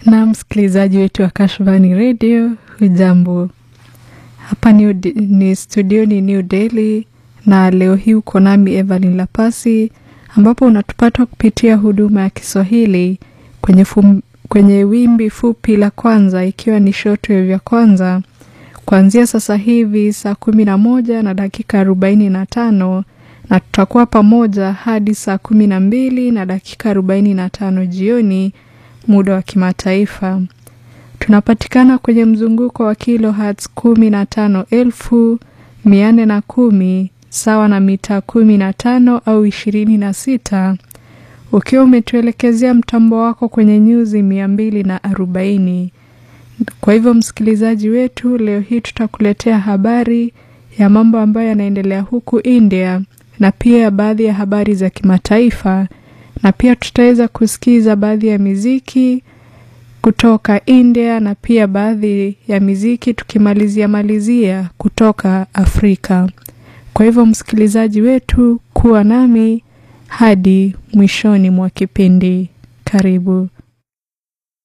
na msikilizaji wetu wa Kashfani Radio, hujambo? Hapa ni, ni studio ni New Delhi, na leo hii uko nami Evelyn Lapasi, ambapo unatupata kupitia huduma ya Kiswahili kwenye, fum, kwenye wimbi fupi la kwanza, ikiwa ni shortwave ya kwanza kuanzia sasa hivi saa kumi na moja na dakika arobaini na tano na tutakuwa pamoja hadi saa kumi na mbili na dakika arobaini na tano jioni muda wa kimataifa. Tunapatikana kwenye mzunguko wa kilohertz kumi na tano elfu mia nne na kumi sawa na mita kumi na tano au ishirini na sita ukiwa umetuelekezea mtambo wako kwenye nyuzi mia mbili na arobaini. Kwa hivyo msikilizaji wetu, leo hii tutakuletea habari ya mambo ambayo yanaendelea huku India na pia baadhi ya habari za kimataifa, na pia tutaweza kusikiza baadhi ya miziki kutoka India na pia baadhi ya miziki tukimalizia malizia kutoka Afrika. Kwa hivyo msikilizaji wetu, kuwa nami hadi mwishoni mwa kipindi. Karibu.